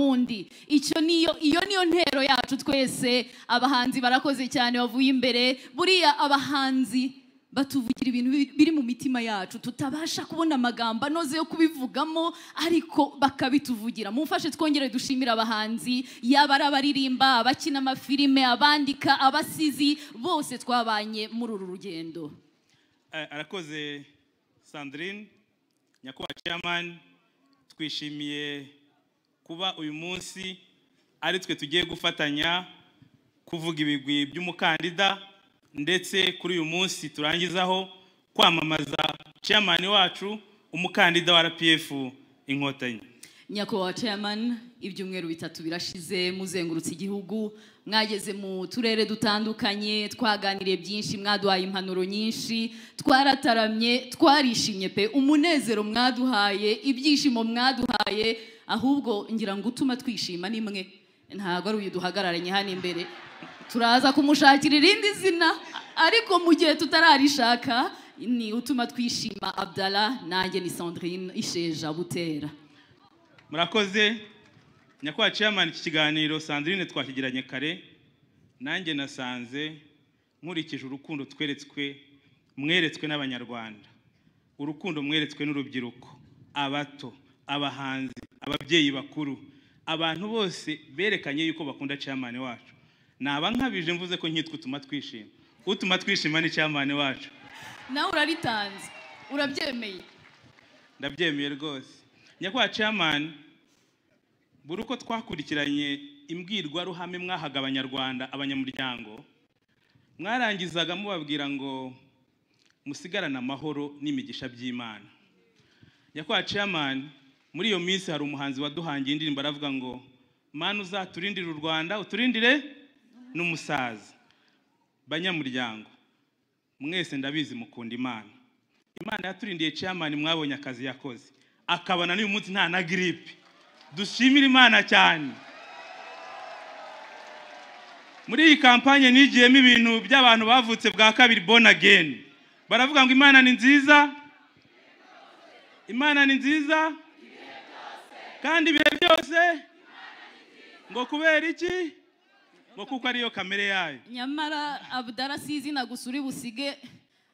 wundi icyo niyo iyo niyo ntero yacu twese abahanzi barakoze cyane bavuye imbere buriya abahanzi batuvugira ibintu bi- biri mu mitima yacu tutabasha kubona amagambo anoze yo kubivugamo ariko bakabituvugira mumfashe twongere dushimire abahanzi yaba ari abaririmba abakina amafilime abandika abasizi bose twabanye muri uru rugendo Eh, arakoze sandrine nyakubahwa chairman twishimiye kuba uyu munsi ari twe tugiye gufatanya kuvuga ibigwi by'umukandida ndetse kuri uyu munsi turangizaho kwamamaza chairman wacu umukandida wa rpf inkotanyi nyakubahwa chairman ibyumweru bitatu birashize muzengurutse igihugu mwageze mu turere dutandukanye twaganiriye byinshi mwaduhaye impanuro nyinshi twarataramye twarishimye pe umunezero mwaduhaye ibyishimo mwaduhaye ahubwo ngira ngo utuma twishima ni mwe ntabwo ari uyu duhagararanye hano imbere turaza kumushakira irindi zina ariko mu gihe tutararishaka ni utuma twishima abdala nanjye ni sandrine isheja butera murakoze nyakubahwa chairman iki kiganiro sandrine twakigiranye kare nanjye nasanze nkurikije urukundo tweretswe mweretswe n'abanyarwanda urukundo mweretswe n'urubyiruko abato abahanzi ababyeyi bakuru abantu bose berekanye yuko bakunda chairman wacu naba nkabije mvuze ko nkitwa utuma twishima utuma twishima ni chairman wacu nawe uraritanze urabyemeye ndabyemeye rwose nyakubahwa chairman buri uko twakurikiranye imbwirwaruhame mwahaga abanyarwanda abanyamuryango mwarangizaga mubabwira ngo musigarane amahoro n'imigisha by'imana nyakubahwa chairman muri iyo minsi hari umuhanzi waduhangiye indirimbo aravuga ngo mana uzaturindire u rwanda uturindire n'umusaza banyamuryango mwese ndabizi mukunda imana imana yaturindiye chairman mwabonye akazi yakoze akabana n'uyu munsi nta na giripe dushimire imana cyane muri iyi kampanye nigiyemo ibintu by'abantu bavutse bwa kabiri born again baravuga ngo imana ni nziza imana ni nziza kandi ibihe byose ngo kubera iki ngo kuko ariyo kamere yayo nyamara abudara si izina gusa uri busige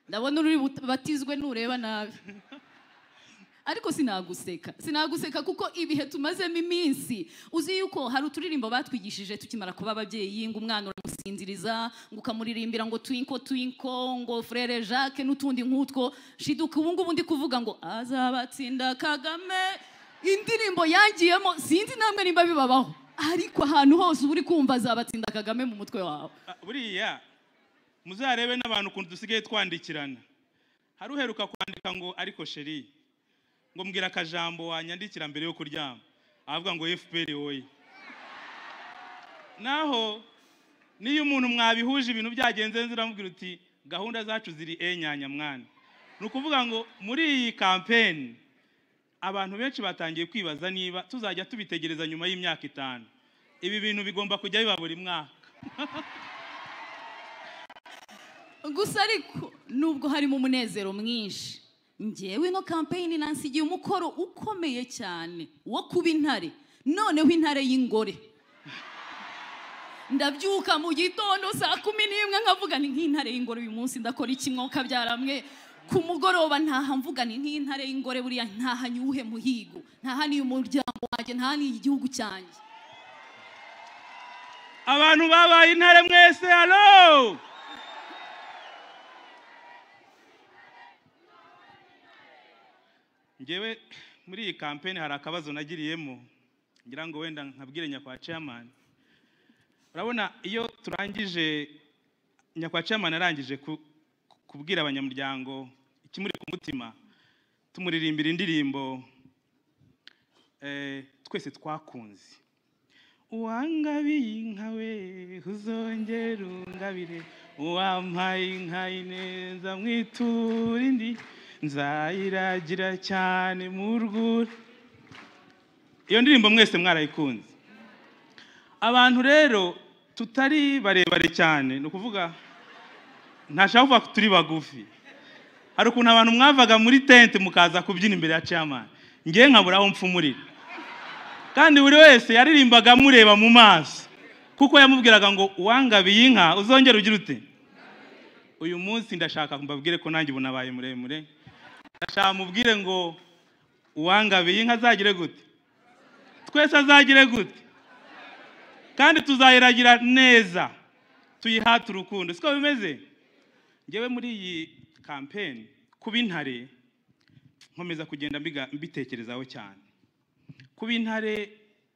ndabona uri bubatizwe nureba nabi ariko sinaguseka sinaguseka kuko ibihe tumazemo iminsi uzi yuko hari uturirimbo batwigishije tukimara kuba ababyeyi ngo umwana uramusinziriza ngo ukamuririmbira ngo twinko twinko ngo frere jacques n'utundi nk'utwo shiduka ubu ngubu ndi kuvuga ngo azabatsinda kagame indirimbo yangiyemo sinzi namwe nimba bibabaho ariko ahantu hose uba uri kumva azabatsinda kagame mu mutwe wawe Ah, buriya muzarebe n'abantu ukuntu dusigaye twandikirana hari uheruka kwandika ngo ariko sheri ngo mbwira akajambo wanyandikira mbere yo kuryama avuga ngo fpr woye naho niyo umuntu mwabihuje ibintu byagenze neza uramubwira uti gahunda zacu ziri enyanya mwana ni ukuvuga ngo muri iyi kampeni abantu benshi batangiye kwibaza niba tuzajya tubitegereza nyuma y'imyaka itanu ibi bintu bigomba kujya biba buri mwaka gusa ariko nubwo harimo umunezero mwinshi ngewe ino kampeyini nansigiye umukoro ukomeye cyane wo kuba intare noneho intare y'ingore ndabyuka mu gitondo saa kumi n'imwe nkavuga ni nk'intare y'ingore uyu munsi ndakora iki mwuka byaramwe ku mugoroba ntaha mvuga ni nk'intare y'ingore buriya ntaha niwuhe muhigo ntaha niyo umuryango wanjye ntaha niyo igihugu cyanjye abantu babaye intare mwese halo ngewe muri iyi kampeni hari akabazo nagiriyemo ngira ngo wenda nkabwire nyakwa chairman urabona iyo turangije nyakwa chairman arangije ku- ku- kubwira abanyamuryango ikimuri ku mutima tumuririmbira indirimbo eh, twese twakunze uwangabiye inka we uzongere ungabire uwampaye inka ineza mwitura indi nzayiragira cyane mu rwuri iyo ndirimbo mwese mwarayikunze abantu rero tutari barebare cyane ni ukuvuga ntashaka kuvuga ko turi bagufi hari ukuntu abantu mwavaga muri tente mukaza kubyina imbere ya chairman ngewe nkabura aho mfumurira kandi buri wese yaririmbaga amureba mu maso kuko yamubwiraga ngo uwangabiye inka uzongera ugira ute uyu munsi ndashaka mbabwire ko nanjye ubu nabaye muremure ndashaka mubwire ngo uwangabiye inka azagire gute twese azagire gute kandi tuzayiragira neza tuyihate urukundo siko bimeze ngewe muri iyi kampeni kuba intare nkomeza kugenda mbiga- mbitekerezaho cyane kuba intare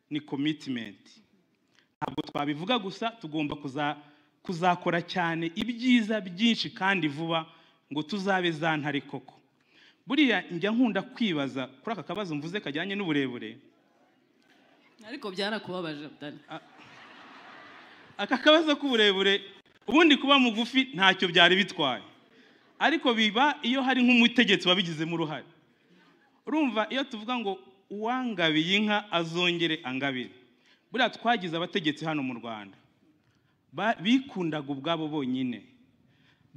ni komitimenti ntabwo twabivuga gusa tugomba kuza- kuzakora cyane ibyiza byinshi kandi vuba ngo tuzabe za ntare koko buriya njya nkunda kwibaza kuri aka kabazo mvuze kajyanye n'uburebure ariko byarakubabaje dani aka kabazo k'uburebure ubundi kuba mugufi ntacyo byari bitwaye ariko biba iyo hari nk'umutegetsi wabigizemo uruhare urumva iyo tuvuga ngo uwangabiye inka azongere angabire buriya twagize abategetsi hano mu rwanda Ba- bikundaga ubwabo bonyine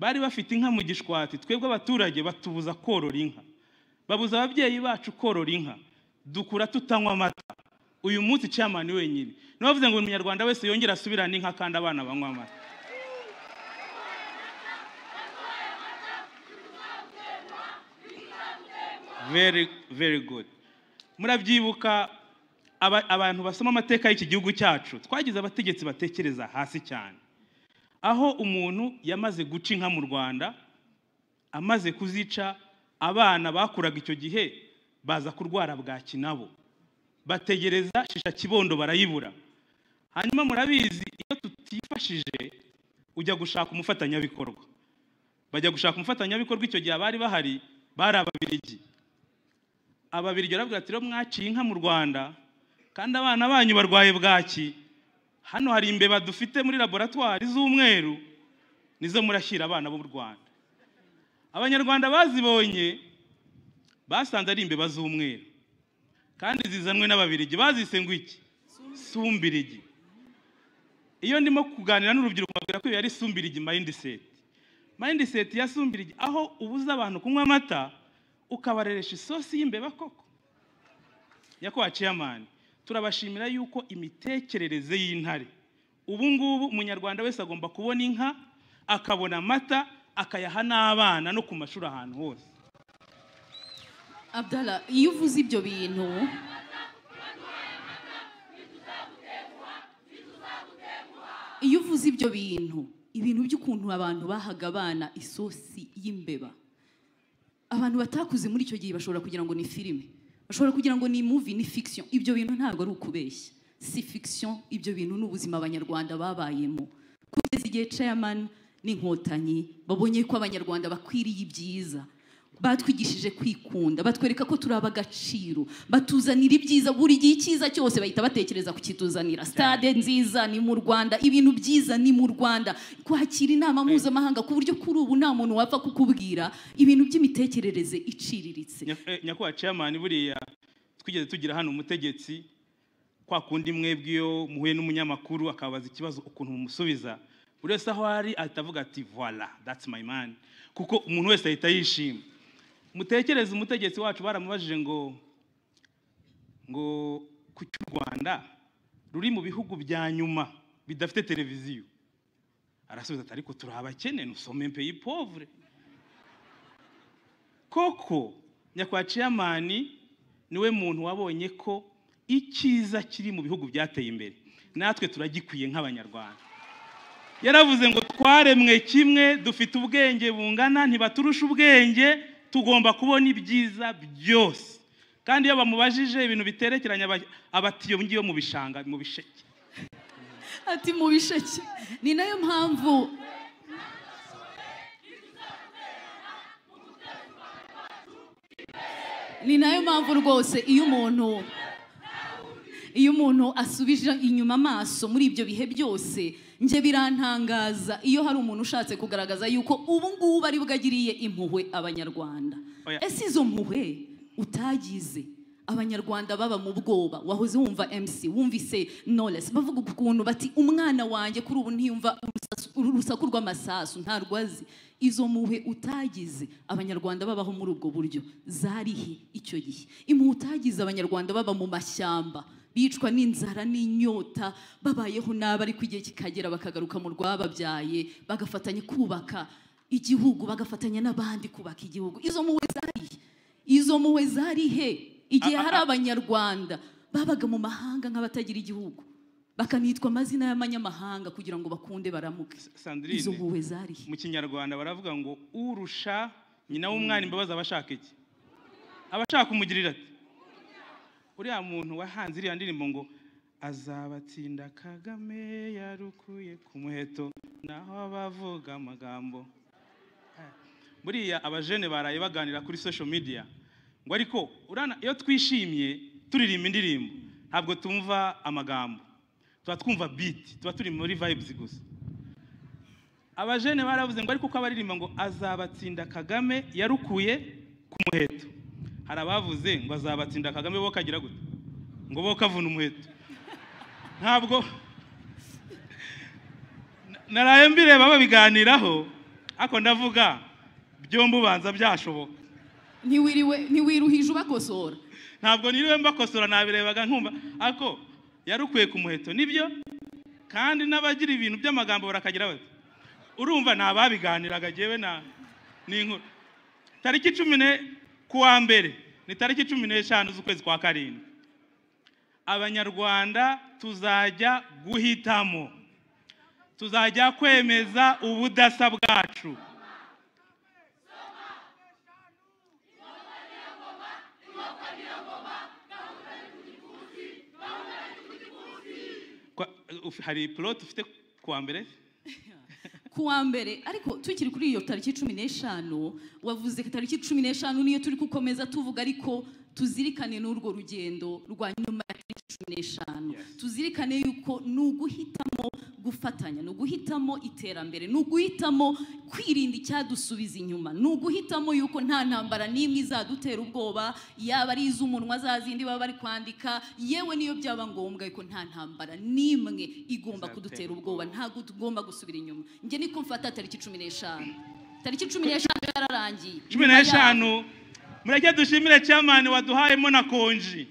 bari bafite inka mu gishwati twebwe abaturage batubuza korora inka babuza ababyeyi bacu korora inka dukura tutanywa amata uyu munsi camani wenyine niwe wavuze ngo buri munyarwanda wese yongere asubirane inka kandi abana banywa amata very very good murabyibuka aba- abantu basoma amateka y'iki gihugu cyacu twagize abategetsi batekereza hasi cyane aho umuntu yamaze guca inka mu rwanda amaze kuzica abana bakuraga icyo gihe baza kurwara bwaki nabo bategereza shisha kibondo barayibura hanyuma murabizi iyo tutifashije ujya gushaka umufatanyabikorwa bajya gushaka umufatanyabikorwa icyo gihe abari bahari bari ababirigi ababirigi baravuga ati rero mwaciye inka mu rwanda kandi abana banyu barwaye bwaki hano hari imbeba dufite muri laboratwari z'umweru nizo murashyira abana b'u rwanda abanyarwanda bazibonye basanze ari imbeba z'umweru kandi zizanwe n'ababirigi bazise ngo iki sumbirigi iyo ndimo kuganira n'urubyiruko mbabwira ko iyo yari sumbirigi mindset mindset ya sumbirigi aho ubuza abantu kunywa amata ukabareresha isosi y'imbeba koko nyakubahwa ciyamani turabashimira yuko imitekerereze y'intare ubu ngubu umunyarwanda wese agomba kubona inka akabona amata akayaha n'abana no ku mashuri ahantu hose abdara iyo uvuze ibyo bintu iyo uvuze ibyo bintu ibintu by'ukuntu abantu bahaga abana isosi y'imbeba abantu batakuze muri icyo gihe bashobora kugira ngo ni filime bashobora kugira ngo ni muvi ni fiction ibyo bintu ntabwo ari ukubeshya si fiction ibyo bintu ni ubuzima abanyarwanda babayemo kugeza igihe chairman n'inkotanyi babonye ko abanyarwanda bakwiriye ibyiza batwigishije kwikunda batwereka ko turi ab'agaciro batuzanira ibyiza buri gihe icyiza cyose bahita batekereza kukituzanira stade nziza ni mu rwanda ibintu byiza ni mu rwanda kwakira inama mpuzamahanga ku buryo kuri ubu nta muntu wapfa kukubwira ibintu by'imitekerereze iciriritse Nya- eh, nyakubahwa chairman buriya twigeze tugira hano umutegetsi kwa kundi mwebwe iyo muhuye n'umunyamakuru akabaza ikibazo ukuntu mumusubiza buri wese aho ari ahita avuga ati voila that's my man kuko umuntu wese ahita yishima mutekereze umutegetsi wacu baramubajije ngo ngo ku cy'u rwanda ruri mu bihugu bya nyuma bidafite televiziyo arasubiza ati ariko turi abakene nusome peyi povure koko nyakwa ciyamani niwe muntu wabonye ko icyiza kiri mu bihugu byateye imbere natwe turagikwiye nk'abanyarwanda yaravuze ngo twaremwe kimwe dufite ubwenge bungana ntibaturusha ubwenge tugomba kubona ibyiza byose kandi iyo bamubajije ibintu biterekeranye aba- abatiyo ngiyo mu bishanga mu bisheke ati mu bisheke ni nayo mpamvu ni nayo mpamvu rwose iyo umuntu iyo umuntu asubije inyuma amaso muri ibyo bihe byose njye birantangaza iyo hari umuntu ushatse kugaragaza yuko ubu ngubu ari bwo agiriye impuhwe abanyarwanda Oya. ese izo mpuhwe utagize abanyarwanda baba mu bwoba wahoze wumva mc wumvise knowless bavuga ukuntu bati umwana wanjye kuri ubu ntiyumva urusasu- uru- urusaku rw'amasasu nta rwazi izo mpuhwe utagize abanyarwanda babaho muri ubwo buryo zarihe icyo gihe impuhwe utagize abanyarwanda baba mu mashyamba bicwa n'inzara n'inyota babayeho nabi ariko igihe kikagera bakagaruka mu rwababyaye bagafatanya kubaka igihugu bagafatanya n'abandi kubaka igihugu izo mpuhwe zari izo mpuhwe zari he igihe A- a- hari a- abanyarwanda babaga mu mahanga nk'abatagira igihugu bakanitwa amazina y'abanyamahanga kugira ngo bakunde baramuke izo sandrine mpuhwe zari he mu kinyarwanda baravuga ngo urusha nyina w'umwana imbabazi aba ashaka iki aba ashaka kumugirira ati uriya muntu wahanze iriya ndirimbo ngo azabatsinda kagame yarukuye ku muheto naho abavuga amagambo buriya abajene baraye baganira kuri social media ngo ariko urana iyo twishimye turirimba indirimbo ntabwo tumva amagambo tuba twumva beat tuba turi muri vibes gusa abajene baravuze ngo ariko ko abaririmba ngo azabatsinda kagame yarukuye ku muheto hari abavuze ngo azabatsinda kagame bo kagira gute ngo bo kavuna umuheto ntabwo Na- naraye mbireba babiganiraho ariko ndavuga byombi ubanza byashoboka ntiwiriwe ntiwiruhije ubakosora ntabwo niriwe mbakosora nabirebaga nkumva ariko yarukwiye ku muheto nibyo kandi n'abagira ibintu by'amagambo barakagira bati urumva ni ababiganiraga jyewe na ni inkuru tariki cumi ne ku wa mbere ni tariki cumi n'eshanu z'ukwezi kwa karindwi abanyarwanda tuzajya guhitamo tuzajya kwemeza ubudasa bwacu Kwa- uf- hari poroti ufite ku wa mbere ku wa mbere ariko tukiri kuri iyo tariki cumi n'eshanu wavuze ko tariki cumi n'eshanu niyo turi gukomeza tuvuga ariko tuzirikane n'urwo rugendo rwa nyuma ya tariki cumi n'eshanu Yes. tuzirikane yuko ni uguhitamo gufatanya ni uguhitamo iterambere ni uguhitamo kwirinda icyadusubiza inyuma ni uguhitamo yuko nta ntambara n'imwe izadutera ubwoba yaba ari iz'umunwa za zindi baba bari kwandika yewe niyo byaba ngombwa yuko nta ntambara n'imwe igomba Izatera kudutera ubwoba ntabwo tugomba gusubira inyuma njye niko mfata tariki cumi n'eshanu tariki cumi n'eshanu yararangiye cumi Nyuma yaho- n'eshanu mureke dushimire cyamani waduhayemo na konji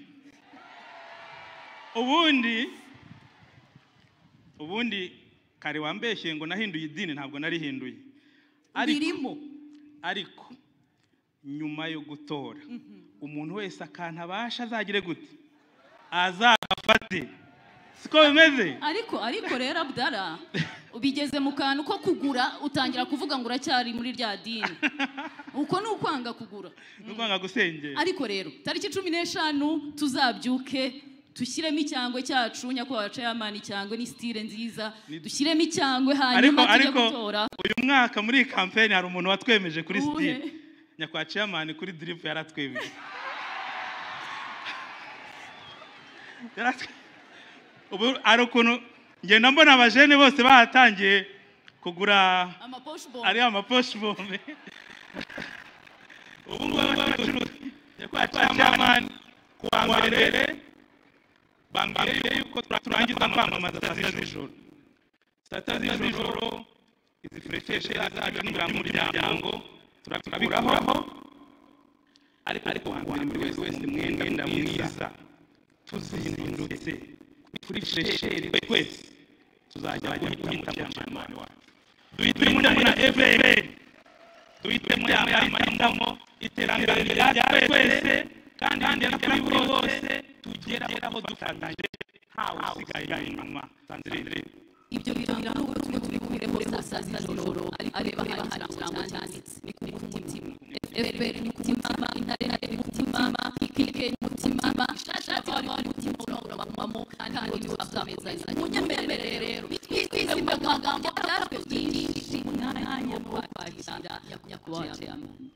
ubundi ubundi kare wambeshye ngo nahinduye idini ntabwo narihinduye ariko, birimo ariko nyuma yo gutora umuntu wese akantabasha azagire gute azagafate siko bimeze ariko ariko rero abdara ubigeze mu kantu ko kugura utangira kuvuga ngo uracyari muri rya dini uko ni ukwanga kugura nukwanga gusengera ariko rero tariki cumi n'eshanu tuzabyuke dushyiremo icyangwe cyacu nyakubahwa cayamani icyangwe ni sitire nziza Ni- dushyiremo icyangwe ariko hanyuma tujye ariko gutora uyu mwaka muri iyi kampeni hari umuntu watwemeje kuri Uwuhe? sitire nyakwa ciyamani kuri diripu yaratwemeje Yaratwe- ubu hari ukuntu ngenda mbona abajene bose bahatangiye kugura amaposhbo ari amaposhi bome ubu ngubu abacuruzi nyakwa ciyamani ku wa mbere bambwiye yuko turangiza kwamamaza saa z'ijoro saa tatu z'ijoro izi furekeshi zacu n'imiryango turabikuraho ariko wambere buri wese wese mwenda mwiza tuzindutse kuri furesheri twese tuzajya guhitamo cyamani wacu duhitemo na efuperi duhitemo ya mahitamo iterambere rya twese kandi rigera kuri buri wose tugeraho dufatanyije ntawe usigaye inyuma sandrine ibyo birangira n'ubwo tumwe turi kumwe hose saa sita z'ijoro ariko haba hari ikirango cyanditse ni ku mutima fpr ni ku mutima intare intare ni ku mutima ikike ni ku mutima ishashati wari wari ku mutima urawuramamo kandi niwo tuzameza munyemerere rero bitwize mu magambo byatwe byinshi mu mwanya wo kwakira nyakubahwa ceyamani